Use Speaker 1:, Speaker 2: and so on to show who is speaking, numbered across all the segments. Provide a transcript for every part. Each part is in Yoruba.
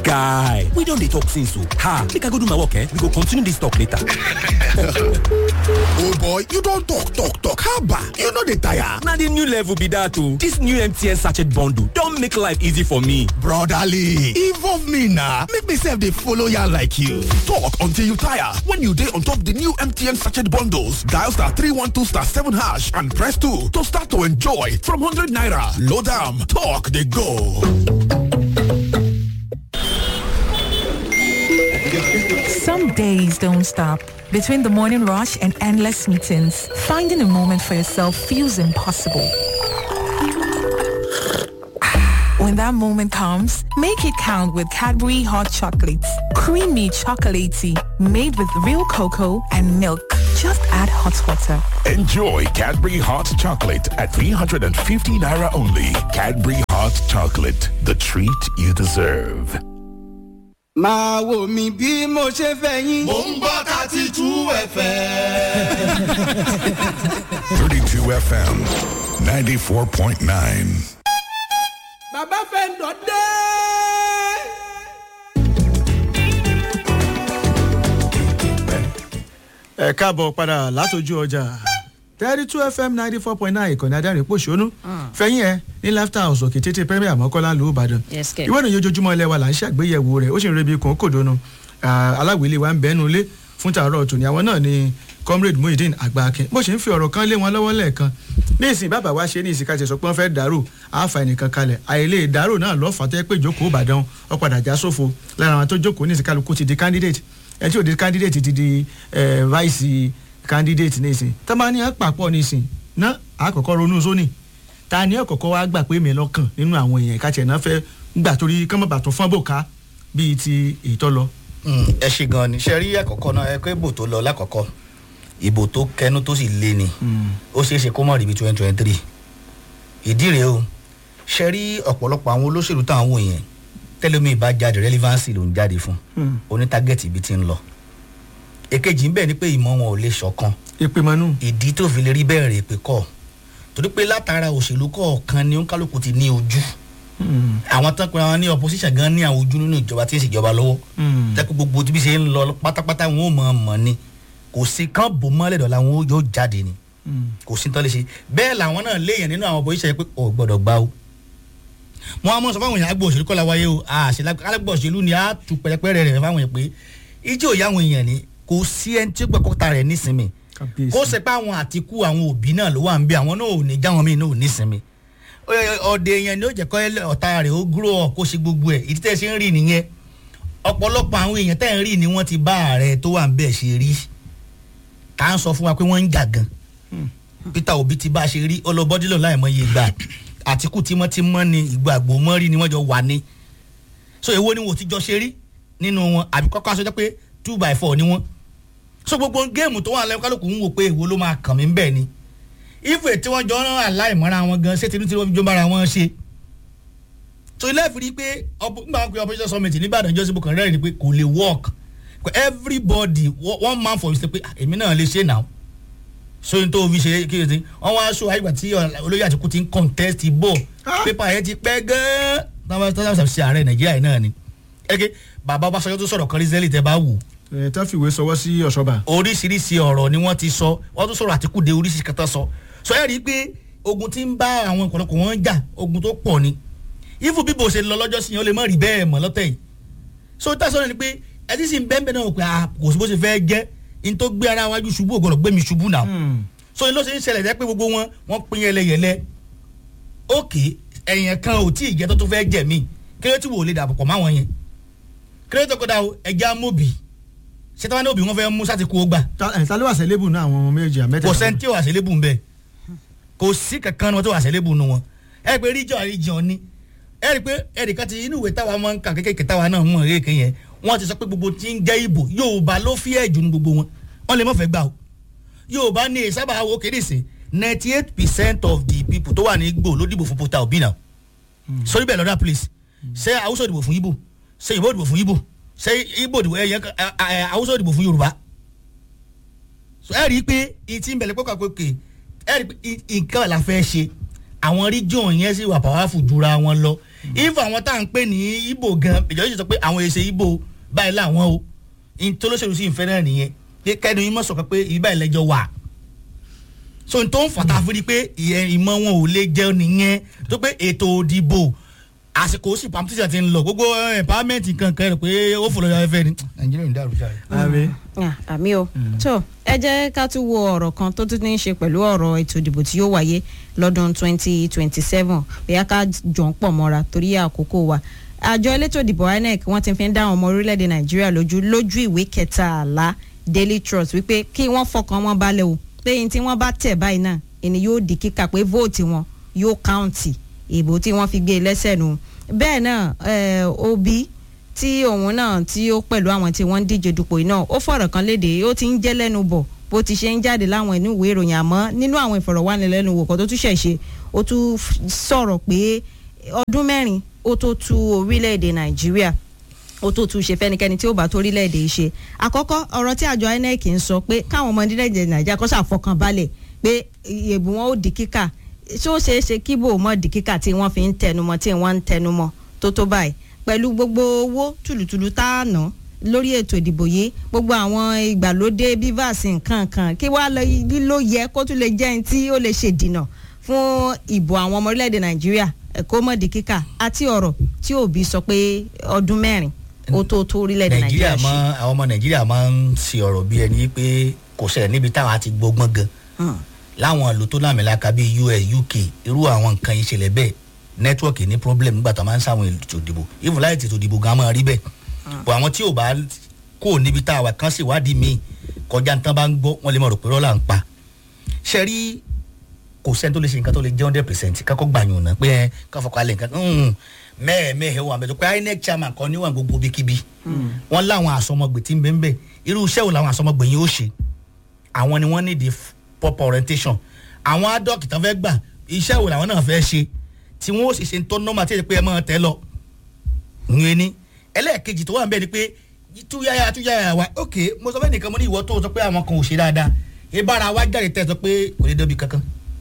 Speaker 1: guy we don dey talk since o ha make i go do my work eh we go continue this talk later.
Speaker 2: oh boy you don talk talk talk haba you no dey tire.
Speaker 1: na the new level be that o this new mtn sachet bundle don make life easy for me.
Speaker 2: brotherly involve me na make me sef dey follow yarn like you talk until you tire when you dey on top the new mtn sachet bundles dial star three one two star seven hash and press two to start to enjoy from hundred naira load am talk dey go.
Speaker 3: Some days don't stop. Between the morning rush and endless meetings, finding a moment for yourself feels impossible. When that moment comes, make it count with Cadbury Hot Chocolates. Creamy chocolatey, made with real cocoa and milk. Just add hot water.
Speaker 4: Enjoy Cadbury Hot Chocolate at 350 Naira only. Cadbury Hot Chocolate, the treat you deserve.
Speaker 5: máa wò mí bí mo ṣe fẹ́ yín.
Speaker 6: mò ń gbọ́ thirty two fm.
Speaker 4: 32 FM, 94.9.
Speaker 5: bàbá fẹ́ ń dọ̀ dé.
Speaker 7: ẹ káàbọ̀ padà látọjú ọjà thirty two fm ninety four point nine ìkànnì adarí pòṣónú fẹ̀yìn ẹ̀ ní laughter house òkè tètè premier mọ́kànlá ló ìbàdàn
Speaker 8: Yes, kẹ̀.
Speaker 7: ìwé ìròyìn ojoojúmọ́ ilé wa là ń ṣàgbéyẹ̀wò rẹ̀ ó sì ń rebi kàn kò dónú aláwìlé wa ń bẹ́nu lé fún tààrọ̀ tòní àwọn náà ni comrade muhyiddin àgbàkin bó ṣe ń fi ọ̀rọ̀ kan lé wọn lọ́wọ́ lẹ́ẹ̀kan ní ìsìn bàbá wa ṣe ní ìsìn káṣẹ sọ pé wọ́n fẹ́ dàrú àáfà ẹnìkan kalẹ̀ àìlè ìdárò náà lọ́fà tó yẹ pé ìjókòó ìbàdàn ó padà já sófo lára àwọn tó jókòó ní ìsìn kálukú ti di candidate ẹ tí ò di candidate ti di eh, vice candidate ní ìsìn tọ́ba ní àpapọ̀ ní ìsìn ná àkọ́kọ́ ronú sóní ta ni ọ̀kọ̀ọ̀kọ́ wa gbà pé mi lọ́kàn nínú àwọn èèyàn ìkàtẹ̀ náà fẹ́ gbà torí kọ́mọ̀bà tó fọ́n bò ká bíi ti ètò lọ.
Speaker 9: Mm, ẹ ṣe gan ni ṣe rí àkọ́kọ́ náà ẹ pé ìbò tó lọ lákọ̀ọ́kọ́ ìbò tó kẹnu tó sì lé ni ó ṣeé ṣe kó mọ̀ rí bí twenty twenty three ìdí rèé o ṣe rí ọ̀pọ̀lọpọ̀ àwọn olóṣèlú táwọn wò yẹn tẹ́lẹ̀mí ìbá jáde relevancy ló ń jáde fún oní tágẹ́ẹ̀tì ibi tí ń lọ èkejì ń bẹ̀ ni pé ìmọ̀ wọn ò lè ṣọ̀kan
Speaker 7: ìpè mọ́nú.
Speaker 9: ìdí tó fi lè rí bẹ́ẹ̀ rè pé kọ́ torí pé látara òṣèlú kọ̀ọ̀kan ni oníkálukú ti ní ojú àwọn tán pé àwọn ní opposition gan ní àwọn ojú nínú ìjọba tí ń ṣèjọba lọ́wọ́ tẹ́kọ̀ gbogbo tí bí ṣe ń lọ pátápátá wọn ò mọ̀ mọ̀ ni kò sí kán bò mọ́lẹ̀ dọ̀la wọn yóò jáde ni kò sí tán lè ṣe bẹ́ẹ̀ làwọn náà léèyàn nínú àwọn opposition yẹn pé ò gbọ́dọ̀ gbá o wọn á mọ̀ sọ fáwọn èèyàn àgbò òṣèlú kọ́lá wáyé o àṣìlágbò òṣèlú ni á tu pẹ̀lẹ́pẹ̀rẹ̀ rẹ̀ fáwọn èèyàn pé ijó ìyá àwọn èèyàn ni kò sí ẹni tí ó gbẹ̀kọ́ta rẹ̀ nísìnyí kó ṣe pé àwọn àtikú àwọn òbí náà ló wà ń bí àwọn náà ò ní jáwọn míì náà ò ní sinmi ọ̀dẹ yẹn ni ó jẹ́ kọ́ ọ̀tá rẹ̀ ó grow up kó ṣe gbogbo ẹ̀ ìdí tẹ́ ṣe ń rí nìyẹn ọ̀pọ̀lọpọ̀ àwọn èèyàn tẹ́ ń rí ni wọ́n ti bá ààrẹ tó wà ń bẹ̀ ṣe rí ká ń sọ fún wa pé wọ́n ń jà gan peter obi ti bá a ṣe rí ọlọ́bọ́dílọ̀ láìmọye ìgbà àtikú tímọ́tímọ́ ni ìgbà àgbò mọ́ rí ni wọ́n jọ wà ní so èwo ni wò ti jọ ṣe rí nínú wọn àbí kọ́kọ́ aṣọ jẹ́ pé two by four ni wọ́n so gbogbo géèmù tó wà lẹ́yìn kálukú ń wò pé èwo ló máa kàn mí bẹ́ẹ̀ ni ife tí wọ́n jọ rán aláìmọ́ra wọn gan ṣé tinú tí wọ́n fi jọ bára wọn ṣe so ilé ìfìrí pé nígbà wọn pe operation summit nìbàdàn jọ́sí bó kàn rẹ́rìn ni pé kò lè work everybody one man for you say pé èmi náà lè ṣe náà so n tó fi ṣe kí ni wọn wá aṣọ àyígbà tí olóyè àtìkú ti ń contest bò pépà yẹn ti pẹ́ gan-an táwọn ṣe ààrẹ nàìjíríà náà ni ẹ̀kẹ́ bàbá ọbaṣọjọ́ tó sọ̀rọ̀ kan rí zẹ́lì tẹ́ bá wù
Speaker 7: ẹ tá fìwé sọwọ́ sí ọ̀ṣọ́ba.
Speaker 9: oríṣiríṣi ọ̀rọ̀ ni wọ́n ti sọ wọ́n tún sọ̀rọ̀ àtìkù de oríṣiríṣi kẹta sọ sọ ẹ rí i pé ogun ti ń bá àwọn ọ̀pọ̀lọpọ̀ wọn jà ogun tó pọ̀ ni ifu bíbo ṣe lọ lọ́jọ́ sí yẹn ó lè má rí bẹ́ẹ̀ mọ́ lọ́tẹ̀ yìí so tá sọ̀rọ̀ ni pé ẹtí sì ń bẹ́ẹ̀ bẹ́ẹ̀ náà pé a kò sí bó ṣe fẹ́ jẹ́ in tó gbé ara wájú ṣubú ògbọ́dọ̀ gbé mi ṣubú náà so ló ṣe ń ṣẹlẹ̀ jẹ́ pé gbogbo wọn wọ́n pín yẹlẹyẹlẹ ókè ẹ̀yìn kan ò tí ì jẹ́ tó tó fẹ́ jẹ̀ mí kéré wò lè dàbọ̀ pọ̀ máwọn yẹn kéré tó kọ́dà ẹja mọ́bì ṣé táwọn ní òbí wọn fẹ́ mú sáti kú ó gbà.
Speaker 7: ta ló wà sẹ́lẹ̀bù náà àwọn ọmọ méjì àmẹ́tẹ̀.
Speaker 9: kò sẹ́ni tí ò wà sẹ́lẹ̀bù ń bẹ̀ kò sí kankan ni wọ́n tó wà sẹ́lẹ̀bù nu wọn. ẹ pé region region ni ẹ rí i pé ẹnìkan ti inú ìwé táwa máa ń kà kékeré táwa náà mọ̀ èké yẹn wọ́n ti sọ pé gbogbo tí ń jẹ́ ìbò yorùbá ló fi ẹ̀jù ní gbogbo wọn wọ́n lè mọ̀ fẹ́ gbà o yorùbá ní sábà wo kéde sí ninety eight percent of the people tó wà ní igbó ló dìbò fún Peter Obi náà sórí bẹ́ẹ̀ lọ́dà please ṣé haúsá dìbò fún ibo ṣé ìbò dìbò fún ibo ṣé ibo dìbò ẹ̀yẹ haúsá dìbò fún yorùbá ẹ rí i pé ìtì ń bẹ̀rẹ̀ pẹ́kọ̀ pé ẹ rí i pé nǹkan la fẹ́ ṣe àwọn region yẹn sì wà powerful jura wọn lọ if àwọn tá à ń pè ní ibo gan ìjọba yìí sọ pé àwọn èsè ibo báyìí làwọn o ìtòlóṣèlú sí ìfẹ́ náà nìyẹn pé kẹ́ni yín mọ̀ sọ̀kan pé ìbá ìlẹ́jọ́ wà so n tó ń fàtà fún di pé ìyẹn ìmọ̀ wọn ò lè jẹ́ nìyẹn tó pé ètò òdìbò àsìkò sì pàmùtìsà ti ń lọ gbogbo empowerment kankan rẹ pé ó fò lọ́yọ̀ ẹ̀fẹ́ ni nàìjíríà ń dàrú jáde.
Speaker 7: àmì
Speaker 8: Ah, àmì o tó ẹ jẹ́ ká tún wo ọ̀rọ̀ kan tó tún ní í ṣe pẹ̀lú ọ̀rọ̀ ètò ìdìbò tí yóò wáyé lọ́dún 2027 bóyá ká jọ ń pọ̀ mọ́ra torí àkókò wa àjọ elétò ìdìbò inec wọ́n ti fi ń dá àwọn ọmọ orílẹ̀-èdè nàìjíríà lójú lójú ìwé kẹtàlá daily trust wípé kí wọ́n fọkàn wọn balẹ̀ o pé yín tí wọ́n bá tẹ̀ báyìí náà ẹni yóò di kíkà pé vóòtì wọn yóò káùntì ìbò tí wọ́n fi gbé e lẹ́sẹ̀ nù bẹ́ẹ̀ náà eh, obi tí òun náà tí ó pẹ̀lú àwọn tí wọ́n ń díje dupò yìí náà ó fọ̀rọ̀ kan léde ó ti ń jẹ́ lẹ́nu bọ̀ bó ti ṣe ń jáde láwọn inú ìwé ìròyìn àmọ́ nínú àwọn ìfọ̀rọ̀wánilẹ́nuwò kan tó tún ṣẹ̀ ṣe ó tún f- sọ̀rọ̀ pé ọdún mẹ́rin ó tó tu orílẹ̀-èdè nàìjíríà ó tó tún ṣe fẹ́nikẹ́ni tí ó bá tó orílẹ̀-èdè yìí ṣe àkọ́kọ́ ọ̀rọ̀ tí àjọ inec ń sọ pé káwọn ọmọ orílẹ̀-èdè nàìjíríà kó ṣàfọkàn balẹ̀ pé ìyèbù wọn ó di kíkà ṣé ó ṣeé ṣe kíbò mọ́ di kíkà tí wọ́n fi ń tẹnumọ́ tí wọ́n ń tẹnumọ́ tó tó báyìí pẹ̀lú gbogbo owó tùlùtùlù tá a ná lórí ètò ìdìbò yìí gbogbo àwọn ìgbàlódé bivas nǹkan kan kí wàá lọ lílo yẹ kó tún lè jẹ́ ẹni tí ó lè ṣèdìnà fún ìbò àwọn ọmọ orílẹ̀-èdè nàìjíríà ẹ̀kọ́ mọ̀dí kíkà àti ọ̀rọ̀ tí òbí sọ pé ọdún mẹ́rin ó tó tó orílẹ̀-èdè
Speaker 9: nàìjíríà
Speaker 8: nàìjíríà
Speaker 9: mọ
Speaker 8: ṣe.
Speaker 9: àwọn ọmọ nàìjíríà máa ń ṣe ọ̀rọ̀ bí ẹni pé kò ṣẹlẹ̀ níbi táwọn á ti gbọ́gbọ́n gan
Speaker 8: Hmm.
Speaker 9: láwọn ìlú tó lámìlaka bíi us uk irú àwọn nǹkan ìṣẹ̀lẹ̀ bẹ́ẹ̀ nẹ́tíwọ̀kì ní problem nígbà tó máa ń sáwọn ètò ìdìbò even láì tètò ìdìbò gan máa rí bẹ́ẹ̀ bọ̀ àwọn tí ò bá kó níbi tá a wà kán ṣèwádìí míì kọjá nǹkan bá ń gbọ́ wọ́n lè mọ̀ rò pé rọ́là ń pa ṣe rí kò sẹ́ni tó lè ṣe nǹkan tó lè jẹ́ hundred percent kákọ́ gbàyàn náà pé ẹ káfọ́ kalẹ̀ nǹkan mẹ́ẹ̀mẹ́ẹ̀ wà mẹ́tọ́ pé inec chairman kan níwọ̀n gbogbo bíkíbi wọ́n láwọn àsọmọgbè tí ń bẹ́ẹ̀ bẹ́ẹ̀ irú iṣẹ́ wo làwọn àsọmọgbè yìí ó ṣe àwọn ni wọ́n ní di proper orientation àwọn adọ́kì tán fẹ́ gbà iṣẹ́ wo làwọn náà fẹ́ ṣe tí wọ́n ó sì ṣe ń tọ́ nọ́mà tí èdè pé ẹ máa tẹ́ lọ. ìyẹn ni ẹlẹ́ẹ̀kejì tó wà ń bẹ́ẹ̀ ni pé túyáyà túyáyà wa ok mo sọ fẹ́ nìkan mo ní ìwọ tó sọ pé àwọn kan ò ṣe dáadáa ìbára wa jáde tẹ́ sọ pé kò lè débi kankan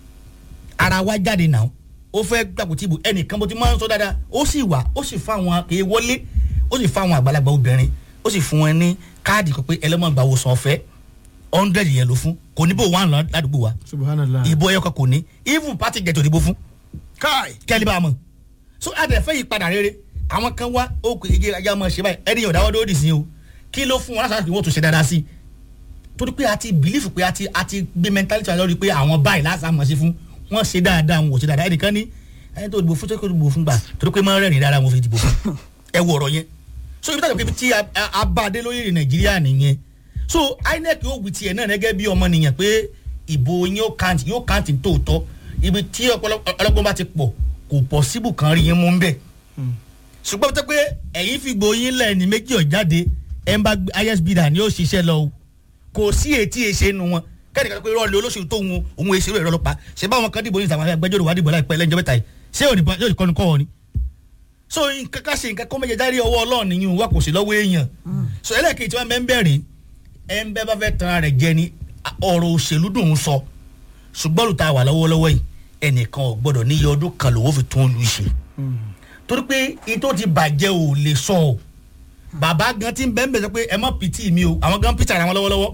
Speaker 9: ara wa jáde náà ó fẹ́ gbàgbọ́ tí ibò ẹnìkan bó ti máa ń sọ dáadáa ó sì wà ó sì fáwọn kì í wọlé ó sì fáwọn àgbàlagbà obìnrin ó sì fún wọn ní káàdì kan pé ẹlẹ́mọ̀gbà wo san ọ̀fẹ́ hundred yẹn ló fún kò ní bò wà lọ ládùúgbò wa
Speaker 7: subhanallah
Speaker 9: ìbò ẹyọ kan kò ní even party get òdìbò fún
Speaker 7: kai
Speaker 9: kẹ́lí bá a mọ̀ so adẹ̀fẹ́ yìí padà rere àwọn kan wá ó kò igi ajá máa ṣe báyìí ẹni yóò dáwọ́ dóòdì sí o kí ló fún wọn láti wọ́n tún ṣe dáadáa sí torí pé a ti believe pé a ti a ti gbé mentality wa lórí pé àwọn báyìí láti àmọ̀ sí fún wọ́n ṣe dáadáa wọn ò ṣe dáadáa ẹnìkan ní ẹni tó dìbò fún tó kó dìbò fún gbà torí pé máa ń rẹ́rìn dáadáa wọn fi dìbò fún ẹ wọ ọ̀rọ̀ yẹn so ibi táwọn pé tí a- a- a bá a dé lórí nàìjíríà nìyẹn so inec yóò wí tiẹ̀ náà gẹ́gẹ́ bí ọmọ nìyẹn pé ìbò yín yóò kàǹtì yóò kàǹtì tóòtọ́ ibi tí ọ̀pọ̀lọpọ̀ ọlọ́gbọ́n bá ti pọ̀ kò pọ̀ síbù kan rí yín mú ń bẹ̀ ṣùgbọ́n tó pé ẹ̀yin fi gbòòyìn lẹ̀ ní méjì ọ̀jáde ẹ̀ ń bá isb dà ní ó ṣiṣẹ́ lọ o kò sí etí èṣe nu wọn kẹ́ni kan tó pé rọ́ọ̀lì olóṣèlú tó ń òun èṣèlú ẹ̀rọ lọ́pàá ṣe báwọn kan dìbò ní ìtàwọn agbẹjọ́rò wà dìbò láìpẹ́ lẹ́jọ́ mẹ́ta yìí ṣé òní yóò kọ́ni kọ́ ọ ni so nǹkan ká ṣe nǹkan kó méje dárí ọwọ́ ọlọ́run nìyí wà kò sí lọ́wọ́ èèyàn so ẹlẹ́ẹ̀kejì tí wọ́n bẹ́ ń bẹ̀rẹ̀ ẹ̀ ń bẹ́ bá fẹ́ tan ara rẹ̀ jẹ ni ọ̀rọ̀ òṣèlú dùn ún sọ ṣùgbọ́n olùta wà lọ́wọ́lọ́wọ́ yìí ẹnìkan ò gbọ́dọ̀ níye ọdún kan lòun fi tún lu ìṣe torí pé itó ti bàjẹ́ ò lè sọ ọ́ bàbá gan ti ń bẹ́ẹ̀ bẹ́ẹ̀ sọ pé ẹ mọ̀ pìtì mi o àwọn gan pìtì ara wọn lọ́wọ́lọ́wọ́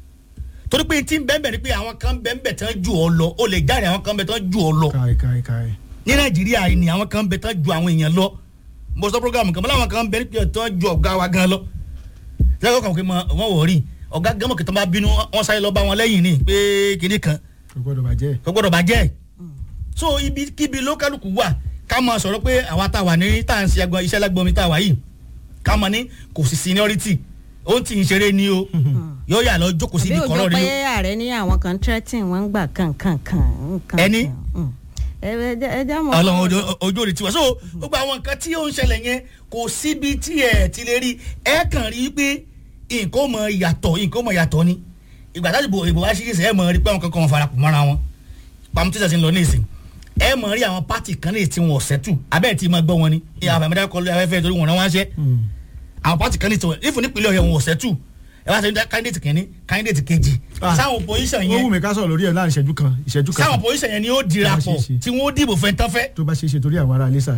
Speaker 9: torí pé ti ń bẹ́ẹ̀ bẹ́ẹ̀ ni pé àwọn kan bẹ́ẹ̀ bẹ́ẹ̀ tán ju ọ lọ ó lè jáde àwọn kan bẹ́ẹ̀ tán ju ọ lọ
Speaker 7: kai kai kai
Speaker 9: ní nàìjíríà yìí ni àwọn kan bẹ́ẹ̀ tán ju àwọn èèyàn lọ mo sọ programu kan bọ́lá àwọn kan bẹ́ẹ̀ bẹ́ẹ̀ tán ju ọ̀gá wa gan lọ lẹ́yìn ọkàn pé wọ́n wọ̀ rí ọ̀gá gan mọ̀ kí tán bá bínú wọ́n sáré lọ bá wọn lẹ́yìn ni pé kinní kan
Speaker 7: kò gbọdọ̀ bàjẹ́
Speaker 9: kò gbọdọ̀ bàjẹ́ so ibi kíbi lókàlùkù wà ká máa sọ̀rọ̀ pé àwa tá a wà ní tá à ń ṣe agbọn iṣẹ́ lágbọ́n mi tá a wà yìí ká máa ní kò sí seniority ó ti ń ṣeré ni o yóò yà lọ jókòó sí
Speaker 8: àbí
Speaker 9: ibi
Speaker 8: òjò
Speaker 9: kọ̀rọ̀
Speaker 8: pé
Speaker 9: ni o
Speaker 8: ààrẹ ní àwọn kan threatening wọn ń gbà kankankan.
Speaker 9: Ẹni?
Speaker 8: ẹ jẹ́ mọ̀.
Speaker 9: ọlọ́run ojú- ojú òde tiwa so gbogbo àwọn nǹkan tí ó ń ṣẹlẹ̀ yẹn kò síbi tí ẹ ti lè rí ẹ kàn rí pé nǹkan ó mọ yàtọ̀ nǹkan ó mọ yàtọ̀ ni ìgbà tá ìbò ìbò wá sí ìsìn ẹ mọ rí pé àwọn kankan wọn fara pọ̀ mọ́ra wọn pàmùtíṣà ti ń lọ ní ìsìn ẹ mọ rí àwọn pátì kan ní tí wọn ọ̀sẹ̀ tù abẹ́ẹ̀ tí ma gbọ́ wọn ni ìyá àfàmìdá kọlu afẹ́fẹ́ torí wọn rán wọn ṣẹ́ àwọn pátì kan ní tí wọn ìfún nípìnlẹ̀ ọ̀yọ́ wọn ọ̀sẹ̀ tù ẹ wá sọ ní candidate kìíní candidate kejì
Speaker 7: Ah.
Speaker 9: sáwọn opposition
Speaker 7: ó wù
Speaker 9: yẹn
Speaker 7: mí ká sọ̀rọ̀ lórí ẹ̀ láàrin ìṣẹ́jú kan ìṣẹ́jú kan
Speaker 9: sáwọn opposition yẹn ni ó dira
Speaker 7: Ah,
Speaker 9: pọ̀
Speaker 7: ṣe, ṣe.
Speaker 9: tí wọ́n ó dìbò fẹ́ tán fẹ́
Speaker 7: tó bá ṣe é ṣe torí àwọn ará ilé sà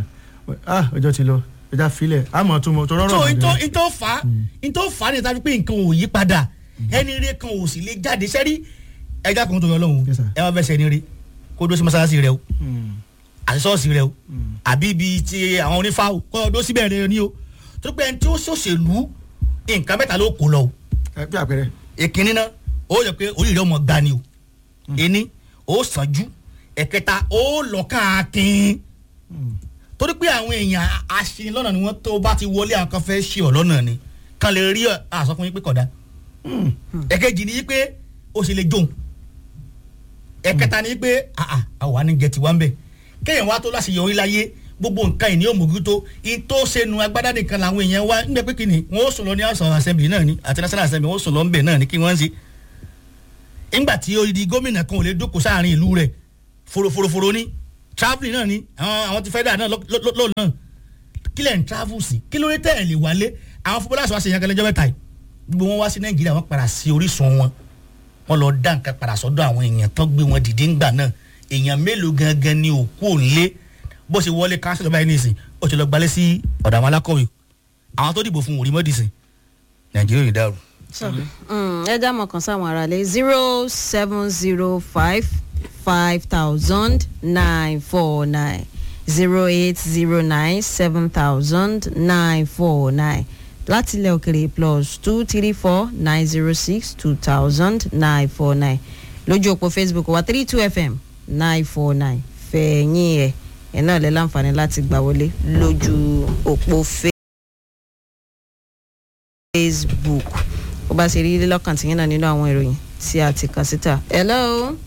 Speaker 7: ah ọjọ́ ti lọ ẹja filẹ̀ àmọ́ tó mọ tó rọrọ̀
Speaker 9: so
Speaker 7: ọ̀dẹ̀.
Speaker 9: ntọ́ ntọ́ fa ntọ́ fa ni tàbí pé nǹkan ò yí padà ẹni rẹ kan ò sì lè jáde sẹ́rí ẹja kan tó yọ lọ́hùn
Speaker 7: Yes, sir.
Speaker 9: ẹ wá fẹ́ sẹ́ni rí kó dó sí mọ́sálásí rẹ o àti sọ́ọ̀sì rẹ o àbí ibi ti àwọn onífà o kó dó síbẹ̀ rẹ ni o tó pé ẹni tí ó ṣòṣèlú nǹkan mẹ́ta ló kó lọ o
Speaker 7: ẹ bí àpẹẹrẹ.
Speaker 9: ìkíní náà ó yẹ pé orí rẹ ọmọ gbani ni o ẹni ó sànjú ẹ̀kẹta ó lọ káàkiri torí pé àwọn èèyàn aṣin lọ́nà ni wọ́n tó bá ti wọlé àwọn kan fẹ́ ṣe ọ̀ lọ́nà ni kan lè rí àsọkùnrin pé kódà ẹ̀kejì ni pé ó ṣe lè jóun ẹ̀kẹta ni pé àà àwa ní jẹ tiwa ń bẹ̀ kéèyàn wá tó láṣeyọrí láyé gbogbo nǹkan ìní òmògútó ìtó sẹnu agbádá nìkan làwọn èèyàn wá nígbà pé kìnnì wọn ó sùn lọ ní house of assembly náà ni àti national assembly wọn ó sùn lọ ń bẹ̀ náà ni kí wọ́n ń ṣe nígbà tí odidi gómìnà kan ò lè jókòó sáàrin ìlú rẹ̀ foroforoforo ní travelling náà ni àwọn àwọn ti federal náà lọ́ọ̀ náà kílẹ̀ ń travel sí kí ló dé tẹ̀ ẹ̀ lè wálé àwọn fúnbọ́lá sọ àṣeyàn kẹlẹ́jọ́ mẹ́ta yìí gbogbo wọn wá sí nàìjíríà wọn padà sí orísun wọn wọn lọ dá nǹkan padà sọ́dọ̀ àwọn èèyàn tán gbé wọn dìde ńgbà náà èèyàn mélòó gangan ni òkú òǹlé bó ṣe wọlé káńsìlọ̀ báyìí nìsín ó ti lọ gbalẹ̀ sí ọ̀dọ̀ àwọn alákọ̀wé àwọn tó dìbò fún òrí mọ́dìsìn nàìjíríà ò ní dàrú.
Speaker 8: So, mm, ẹ já mọ̀ kan sáwọn ará lé zero seven zero five five thousand nine four nine zero eight zero nine seven thousand nine four nine láti ilẹ̀ òkèrè plus two three four nine zero six two thousand nine four nine lójú òpó facebook wa three two fm nine four nine fẹ̀yìn ẹ̀ ẹ̀ náà lẹ́ láǹfààní láti gbà wọlé lójú òpó facebook ó bá ṣe rí lọ́kàn tìyín náà nínú àwọn ìròyìn tí a ti kà síta. hello.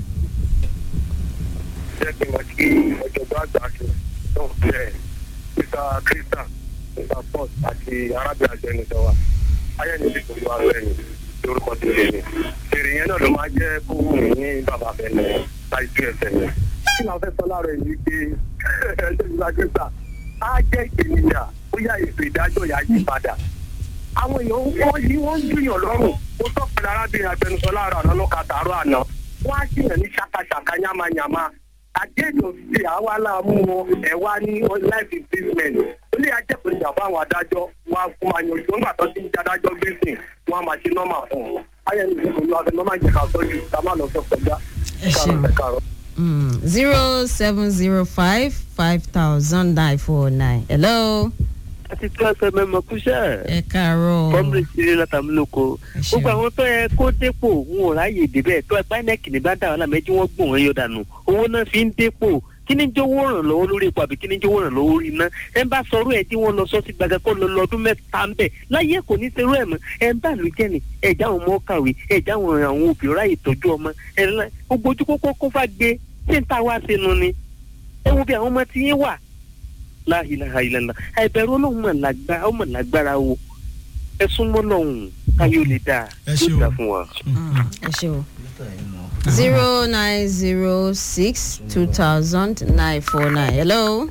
Speaker 10: jẹ́ kí n wá sí ọ̀jọ̀gbọ́n àgbà ṣe náà bẹ́ẹ̀ mr christian mr paul àti arábìnrin àjẹnusọ wa ayẹni ti pẹ̀lú àwọn ẹ̀yìn lórúkọ tó lè ní. èrè yẹn náà ló máa jẹ́ kó wù mí ní bàbá bẹ̀rẹ̀ láì tú ẹsẹ̀ yẹn. kí làwọn fẹ́ sọ láàárọ̀ yìí pé ẹ̀jẹ̀ mr christian á jẹ́ ìpèníjà bóyá ètò ìdájọ́ yà á yí padà. àwọn èèyàn wọ́n yí wọ́n ń gbìyàn lọ́rùn ó tọ́pẹ̀lẹ̀ arábìnrin àjẹnusọ láàárọ̀ àná lọ́ka tààrọ̀ àná wọ́n á jìyàn ní ṣàkàṣàkà yamayama àjẹjọ sí àwa láàmú wọn ẹ wá ní life imprisonment ó lè ajẹ́pẹ̀lú ìjàmbá àwọn adájọ́ wọn á fún àyàn ìjọ nígbà tó ti ń jádájọ́ gbèsè wọn á máa ṣe nọ́mà fún un ayẹyẹ ìdìbò ló wà fẹ́ nọ́mà jẹ́ ká tọ́jú ká má lọ fẹ́ kọjá kárọ̀
Speaker 8: zero seven zero five five thousand nine four nine hello.
Speaker 11: àti tí wọ́n fẹ́ mẹ́mọ kúṣẹ́.
Speaker 8: ẹ káàárọ̀.
Speaker 11: kọ́mìnì sílé látàmúlòkọ.
Speaker 8: ṣeun.
Speaker 11: gbogbo àwọn tó yẹ kó dépò wọn ò ráyè débẹ̀ tó ẹ pínẹ́kì ní bá dà wọn lámẹ́jú wọn gbọ̀n wọn yọ dànù owó náà fi ń dépò kí ni jówó ràn lọ́wọ́ lórí epo àbí kí ni jówó ràn lọ́wọ́ orí iná ẹ bá sọ̀rọ̀ ẹ̀ tí wọ́n lọ sọ́sí gbàgbà kó lọ lọ́dún mẹ́ta ń bẹ̀ láyé kò ní serú ẹ̀ mọ́ ẹ ń bá lù jẹ́ ni ẹ já àwọn ọmọ kàwé ẹ já àwọn àwọn òbí ráyè tọ́jú ọmọ ẹ lọ gbogbo ojú kókó kó fà gbé tí ń ta wá sínú ni ẹ wo bí àwọn ọmọ tí yín wà láhìláhìlá àìbẹ̀rù ọlọ́run mọ̀ lágbára ọmọ lágbára wo ẹ súnmọ́ lọ́hùn káyọ̀ lè dáa
Speaker 7: Ẹ ṣé
Speaker 11: yóò
Speaker 7: o.
Speaker 11: dáa fún wa.
Speaker 8: ẹ ṣe o. zero nine zero six two thousand nine four nine hello.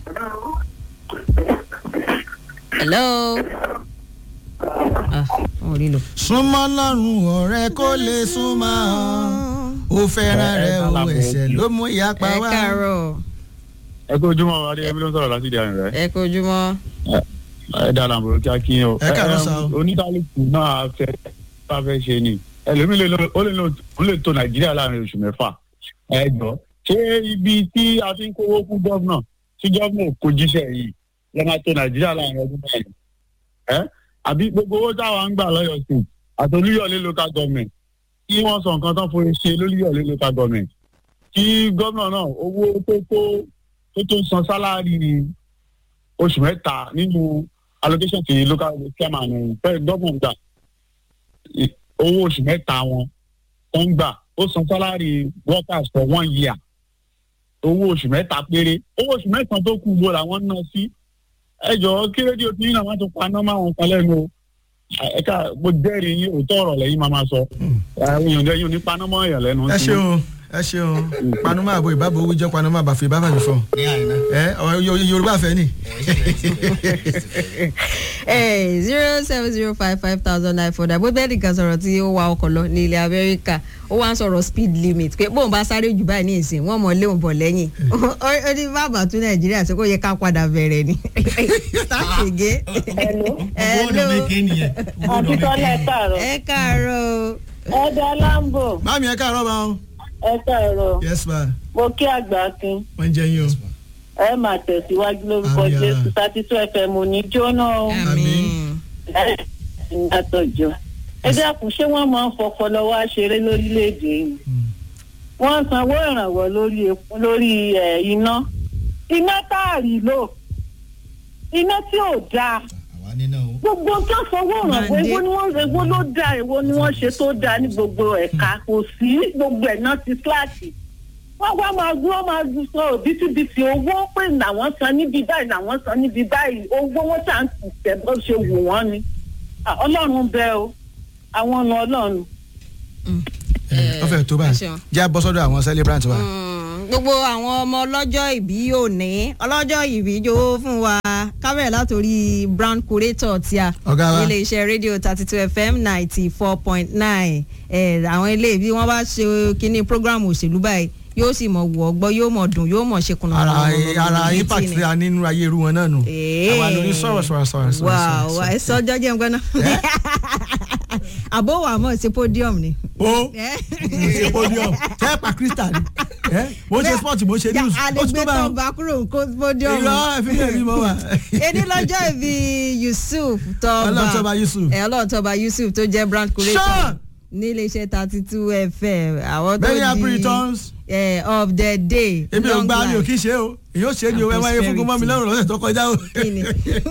Speaker 8: hello. ah wọn ò rí lò.
Speaker 7: súnmọ́ lọ́rùn ọ̀rẹ́ kó lè súnmọ́ ó fẹ́ràn rẹ̀ o ẹ̀ṣẹ̀ ló mú ìyapa
Speaker 8: ẹ
Speaker 7: wá.
Speaker 8: káàárọ̀
Speaker 12: ẹ kó ojúmọ́ adéyẹmí ló ń sọ̀rọ̀ láti ìdí àrùn rẹ̀
Speaker 8: ẹ kojúmọ́.
Speaker 12: ẹ dára àbúrò kí á kí yín o.
Speaker 7: Ẹ káàárọ̀ sá o.
Speaker 12: oníkálukú náà fẹ́ bá fẹ́ ṣe ni ẹlòmíì lè lo- ó lè lo- ó lè tó nàìjíríà láàrin oṣù mẹ́fà ẹ jọ ṣé ibi tí a ti ń kówó fún gọ́vnà tí gọ́vnà kò jíṣẹ́ yìí lọ́ máa tó nàìjíríà láàrin ọdún mẹ́rin ẹ àbí gbogbo owó táwa ń gbà lọ́yọ̀ sí àti olúyọ̀lé local government kí wọ́n sọ nǹkan tán fún ṣe lólúyọ̀lé local government kí gọ́vnà náà owó tó tó tó tó san sálárì oṣù mẹ́ta nínú allocation ti local chairman fẹ́ gọ́vnà gbà i- owó oṣù mẹ́ta wọn tó ń gbà ó san sálárì workers for one year owó oṣù mẹ́ta péré owó oṣù mẹ́ta tó kù gbọ́ làwọn ń ná sí ẹ jọ̀ọ́ kí rédíò tí yín náà má tún pa nọ́mà wọn kan lẹ́nu o ẹ ká mo jẹ́rìí yín òótọ́ ọ̀rọ̀ lẹ́yìn máa máa sọ àwọn èèyàn lẹ́yìn ò ní pa nọ́mà èèyàn lẹ́nu
Speaker 7: ẹ
Speaker 12: sí
Speaker 7: ṣe o ẹ ṣeun panuma àbò ìbábo wíjọ panuma àbàfẹ ìbáfà mi fọ ẹ ọ Yo- yorùbá fẹ ni.
Speaker 8: zero seven zero five five thousand nine four bó bẹ́ẹ̀ nìkan sọ̀rọ̀ tí ó wa ọkọ̀ lọ ní ilẹ̀ amẹ́ríkà ó wá ń sọ̀rọ̀ speed limit pé bóun bá sáré jù báyìí ní ìsìn wọ́n mọ̀ léun bọ̀ lẹ́yìn ó ó ní bàbá tún nàìjíríà sí kó yẹ ká padà bẹ̀rẹ̀ ni. tàṣègé.
Speaker 9: ọ̀nà mẹ́kẹ́ nìyẹn.
Speaker 13: àti tọ́lá ẹ káàárọ̀.
Speaker 8: ẹ káàárọ̀ o.
Speaker 13: ẹ̀dá lambo.
Speaker 7: mami ẹ káàárọ̀ bá wọn.
Speaker 13: ẹ káàárọ̀.
Speaker 7: yes ma
Speaker 13: mo kí àgbà kin.
Speaker 7: wọ́n jẹ yín o.
Speaker 13: ẹ máa tẹ̀síwájú lórúkọ
Speaker 7: Àmín,
Speaker 13: jésù thirty two fm ò ní jóná o.
Speaker 7: àmín.
Speaker 13: ẹ ìyàtọ̀jọ́. ẹ dákun ṣé wọ́n máa ń fọpọlọ wá ṣeré lórílẹ̀‐èdè yìí. wọ́n ń sanwó ìrànwọ́ lórí epo- lórí ẹ̀, iná. iná táàrí lò iná tí ò dáa gbogbo tó sanwó ìrànwọ́ èwo ni wọ́n èwo ló dáa èwo ni wọ́n ṣe tó dáa ní gbogbo ẹ̀ka kò sí gbogbo ẹ̀ náà ti síláàtì wọ́n wá máa gbọ́ máa sọ òbítíbitì owó pé làwọn san níbi báyìí làwọn san níbi báyìí owó wọn ṣà ń tẹ̀ bó ṣe wù wọ́n ni Ah, ọlọ́run bẹ o àwọn ọ̀nà ọlọ́run.
Speaker 7: ó fẹ́ tó báyìí
Speaker 8: ṣeun.
Speaker 7: jẹ́ bọ́ sọ́dọ̀ àwọn celebrant wa.
Speaker 8: gbogbo àwọn ọmọ ọlọ́jọ́ ìbí òní ọlọ́jọ́ ìbí jó fún wa kábẹ̀rẹ̀ látòrí brown curator tí a
Speaker 7: Ọ̀gá wa.
Speaker 8: ilé iṣẹ́ rédíò thirty two fm ninety four point nine àwọn ilé bí wọ́n bá ṣe kínní program òṣèlú báyìí yóò sì mọ̀ wọ̀ ọgbọ́ yóò mọ̀ dùn yóò mọ̀ ṣe kùnà
Speaker 7: ara ara impact tí a ní nínú ayé irú wọn náà nù. àwa lórí sọ̀rọ̀ sọ̀rọ̀ sọ̀rọ̀ sọ̀rọ̀.
Speaker 8: wà wà ẹ sọ ọjọ́ jẹ́ nǹkan náà àbó wà mọ̀ sí podium ni.
Speaker 7: ó ṣe podium tẹ́ẹ̀pà crystal ni ẹ́ mo ṣe sport mo ṣe news ó ti tó
Speaker 8: àdègbè
Speaker 7: bá
Speaker 8: tó bá kúrò kó podium.
Speaker 7: irọ́ ẹ̀fílẹ̀ mi mọ́ wa.
Speaker 8: èdè lọ́jọ́ ìbí yusuf tọ́ba
Speaker 7: Ọlọ́runtóba Yusuf.
Speaker 8: ẹ̀ ọlọ́ọ̀tọ́ba yusuf tó jẹ́ brand curator
Speaker 7: Sean!
Speaker 8: nílé iṣẹ́ thirty two fm àwọn tó
Speaker 7: Many
Speaker 8: di
Speaker 7: happy returns.
Speaker 8: eh, of the day
Speaker 7: èmi ò
Speaker 8: long
Speaker 7: gba mi ò
Speaker 8: life.
Speaker 7: kí ṣe o èyí ò ṣe ni o ẹ wáyé fún gómọ mi lọ́rùn lọ́sẹ̀ tó kọjá o.
Speaker 8: kíni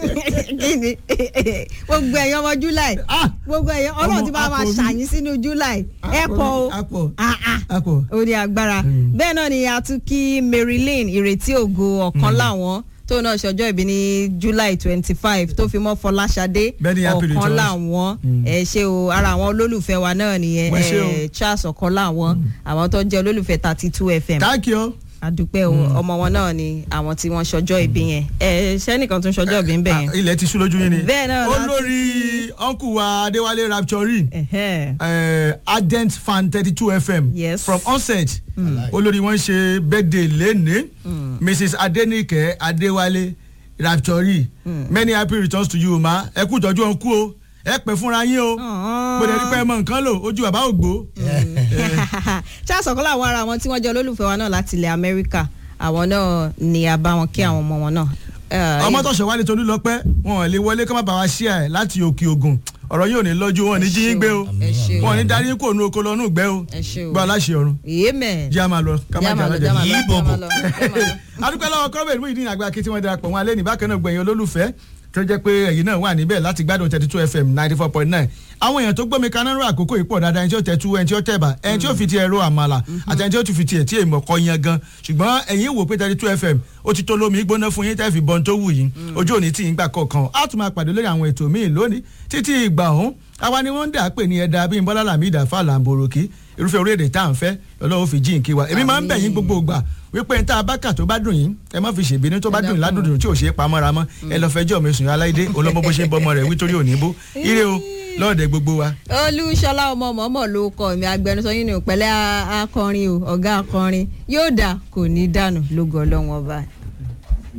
Speaker 8: kíni gbogbo ẹ̀yàn ọmọ july gbogbo ẹ̀yàn ọlọ́run ti bá wa
Speaker 7: àpò mi.
Speaker 8: ṣàyìn sínú july ẹ pọ̀ o
Speaker 7: àpò
Speaker 8: Ah, ah.
Speaker 7: àpò.
Speaker 8: ó ní agbára bẹ́ẹ̀ náà ni a tún kí marilyn ìrètí ògo ọ̀kan láwọn tó náà ṣọjọ́ ìbí ní july twenty five tó fi mọ́ fọláṣadé
Speaker 7: Bẹ́ẹ̀ni, happy
Speaker 8: ọ̀kan
Speaker 7: returns.
Speaker 8: láwọn ẹ ṣe o ara àwọn olólùfẹ́ wa náà nìyẹn
Speaker 7: Wọ́n ṣe o.
Speaker 8: eh, charles ọ̀kan láwọn àwọn tó jẹ́ olólùfẹ́ thirty two fm
Speaker 7: thank you.
Speaker 8: àdúpẹ́ o ọmọ wọn náà ni àwọn tí wọ́n ṣọjọ́ ìbí yẹn ẹ sẹ́nìkan tún ṣọjọ́ ìbí ń bẹ̀ yẹn.
Speaker 7: ilẹ̀ ti sú lójú yín ni.
Speaker 8: Bẹ́ẹ̀ náà láti-
Speaker 7: olórí uncle wa adéwálé rapture uh, ardent fan thirty two fm
Speaker 8: Yes.
Speaker 7: from onset olórí wọn ṣe birthday lẹ́ni mrs adenike adéwálé rapture many happy returns to you ma ẹ kú ìtọ́jú ọ̀hún kú o ẹ pẹ́ fúnra yín o mo lè rí pé ẹ mọ nǹkan lò ojú bàbá ògbó.
Speaker 8: charles ọ̀kan làwọn ara wọn tí wọ́n jẹ́ olólùfẹ́ wa náà láti ilẹ̀ amẹ́ríkà àwọn náà ni a bá wọn kí àwọn ọmọ wọn náà. Eh,
Speaker 7: ọmọ tó ṣe wálé tolú lọ pẹ́ wọn ò lè wọlé kó má bàa wá ṣíà ẹ̀ láti òkè ògùn ọ̀rọ̀ yóò ní lọ́jú wọn ò ní jí yín gbé o
Speaker 8: ẹ ṣe o.
Speaker 7: wọn ò ní darí yín kò nu oko lọ nù gbẹ́ o
Speaker 8: ẹ ṣe o.
Speaker 7: gbọ́ aláṣẹ ọ̀run
Speaker 8: amen.
Speaker 7: jẹ́ àmà lọ ká má
Speaker 8: Jẹ́
Speaker 7: jà
Speaker 8: àmà lọ,
Speaker 7: lọ́jọ́
Speaker 8: jẹ́ àmà lọ,
Speaker 7: yìí
Speaker 8: jẹ́ àmà
Speaker 7: bọ̀bọ̀.
Speaker 8: lọ, jẹ́ àmà lọ.
Speaker 7: adúpẹ́ lọ́wọ́ kọ́rọ́bẹ̀ ìlú ìdí àgbà kí tí wọ́n darapọ̀ wọn alẹ́ ní bákan náà gbẹ̀yìn olólùfẹ́ tó jẹ́ pé ẹ̀yin náà wà níbẹ̀ láti gbádùn thirty two fm ninety four point nine àwọn èèyàn tó gbọ́mi kaná rú àkókò yìí pọ̀ dáadáa ẹni tí ó tẹ̀ tú ẹni tí ó tẹ̀bà ẹni tí ó fi ti ẹ̀rọ àmàlà àti ẹni tí ó tún fi ti ẹ̀ tí èèmọ̀ kọ́ yan gan ṣùgbọ́n ẹ̀yin wò pé thirty two fm ó ti tó lómi gbóná fún yín tẹ́ fi bọ́n tó wù yín ojú òní tí yín gbà kọ̀ọ̀kan á tún máa pàdé lórí àwọn ètò míì lónìí títí ìgbà ọ̀hún àwa ni wọ́n ń dà pé ní ẹ̀dá bíi bọ́lá làmìdá fàlà àǹbòròkì irúfẹ́ orílẹ̀-èdè tá à ń fẹ́ ọlọ́run fi jí nkí wa èmi máa ń bẹ̀ yín gbogbo ìgbà wípé n tá a bá kà tó bá dùn yín ẹ má fi ṣèbínú tó bá dùn yín ládùn tí ò ṣe é pamọ́ra mọ́ ẹ lọ fẹjọ́ mi sùn yín aláìdé olọ́mọ bó ṣe ń bọ́mọ rẹ̀ wí torí òní bó ire o lọ́ọ̀dẹ gbogbo wa.
Speaker 8: olúṣọlá ọmọ mọ̀mọ́ ló kọ mi agbẹnusọ yín ní ìpẹ́lẹ́ akọrin o ọ̀gá akọrin yóò dà kò ní dànù lógo ọlọ́wọ́n ọba